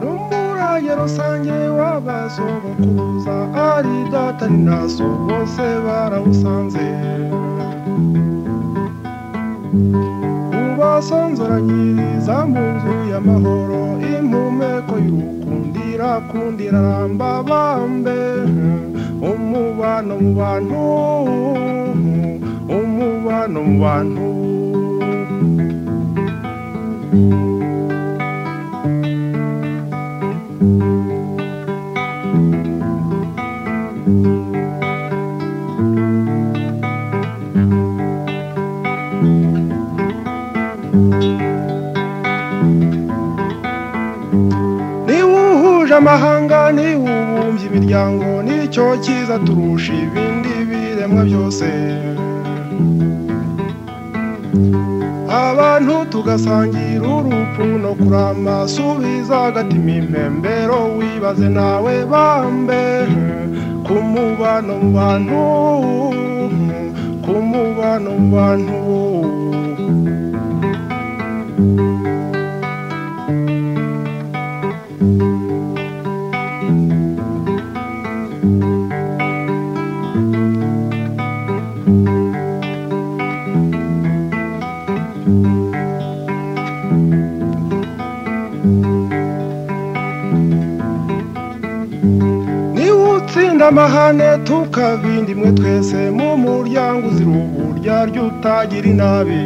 n'umuraye rusange w'abasogokuruza ari data ni na so bose barawusanze ubasonzoranyiriza mu nzu y'amahoro impumeko y'urukundira kundira ramba bambe umubano mu bantu umubano mu bantu niba uhuje amahanga niba ubumbye imiryango nicyo cyiza turusha ibindi biremwa byose abantu tugasangira urupfu no kurama subiza agatima impembero wibaze nawe bambe ku mubano mu bantu ku mubano mu bantu niba utsinda amahane tukabinda imwe twese mu muryango uzira uburya ryo utagira inabi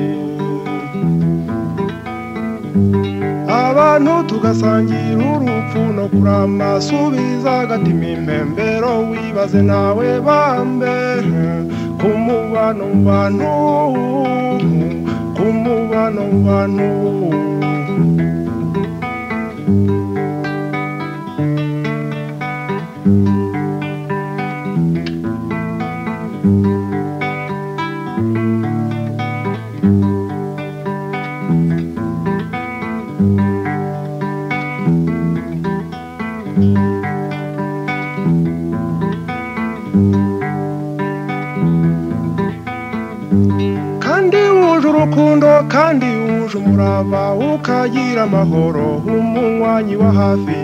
abantu tugasangira urupfu no kurama subiza agatima impembero wibaze nawe bambe ku mubano mu bantu ku mubano mu bantu kandi wuje urukundo kandi wuje umurava ukagira amahoro umunywanyi wa hafi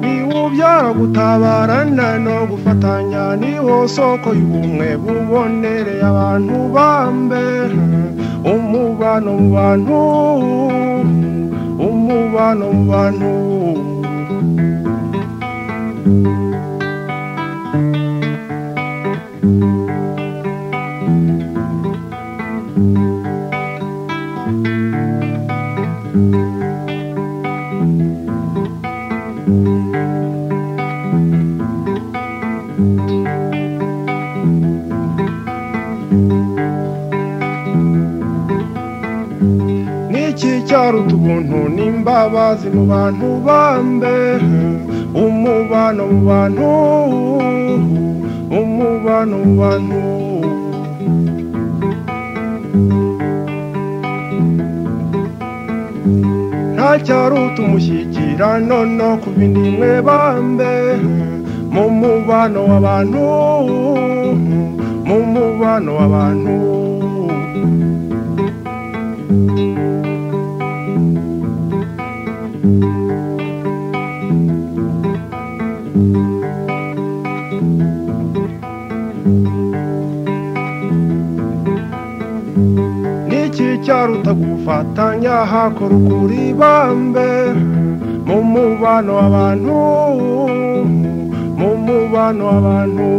niwubyara gutabarana no gufatanya niho soko y'ubumwe bubonereye abantu bambe umubano mu bantu umubano mu bantu Niki cyari utubuntu n'imbabazi mu bantu bambe umubano mu bantu umubano mu bantu nta cyari utumushyikirano no ku bindi mwe bambe mu mubano w'abantu mu mubano w'abantu niki cyaruta gufatanya hakora ukuri bambe mu mubano w'abantu mu mubano w'abantu